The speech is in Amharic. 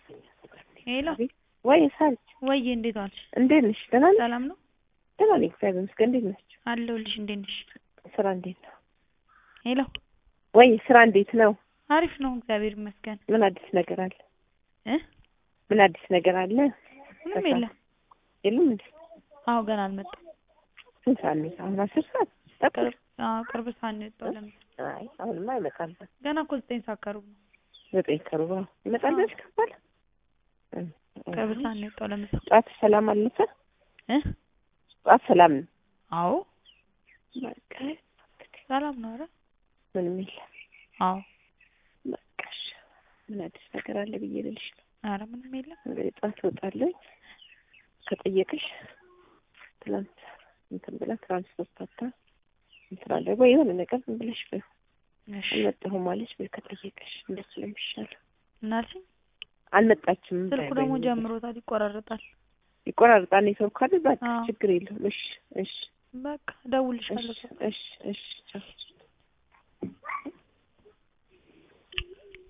ሄሎ ወይ ሳልች ወይዬ እንዴት ዋልሽ? እንዴት ነሽ? ደህና ነሽ? ሰላም ነው ደህና ነኝ እግዚአብሔር ይመስገን። እንዴት ናችሁ? አለሁልሽ። እንዴት ነሽ? ስራ እንዴት ነው? ሄሎ ወይ ስራ እንዴት ነው? አሪፍ ነው እግዚአብሔር ይመስገን። ምን አዲስ ነገር አለ? እ ምን አዲስ ነገር አለ? ምንም የለም። የለም እንዴ? አዎ ገና አልመጣም። ስንት ሰዓት ነው? አሁን አስር ሰዓት ተኩል? ቅርብ አዎ ቅርብ ሰዓት ነው የወጣው። ለምን አይ አሁንማ ይመጣል። ገና እኮ ዘጠኝ ሰዓት ከሩብ ነው። ዘጠኝ ከሩብ ነው ይመጣል ብለሽ ከባለ ቅርብ ሰዓት ነው የወጣው። ለምሳ ጠዋት ሰላም አለፈ? እ ጠዋት ሰላም ነው? አዎ በቃ ሰላም ነው። ኧረ ምንም የለም። አዎ በቃ እሺ። ምን አዲስ ነገር አለ ብዬ ልልሽ ነው። ኧረ ምንም የለም። እንግዲህ ጠዋት እወጣለሁ ከጠየቅሽ ትላንት እንትን ብላ ትራንስፖርት አታ እንትን አለ ወይ የሆነ ነገር ዝም ብለሽ በይው እሺ አልመጣሁም ማለች በይ ከጠየቀሽ እንደሱ ነው የሚሻለው። ምን አልሽኝ? አልመጣችም ስልኩ በይ ደግሞ በይ። ጀምሮታል፣ ይቆራረጣል። ይቆራርጣል ኔትወርክ አይደል? በቃ አዎ። ችግር የለውም። እሺ እሺ በቃ እደውልልሻለሁ። እሺ እሺ እሺ ቻው።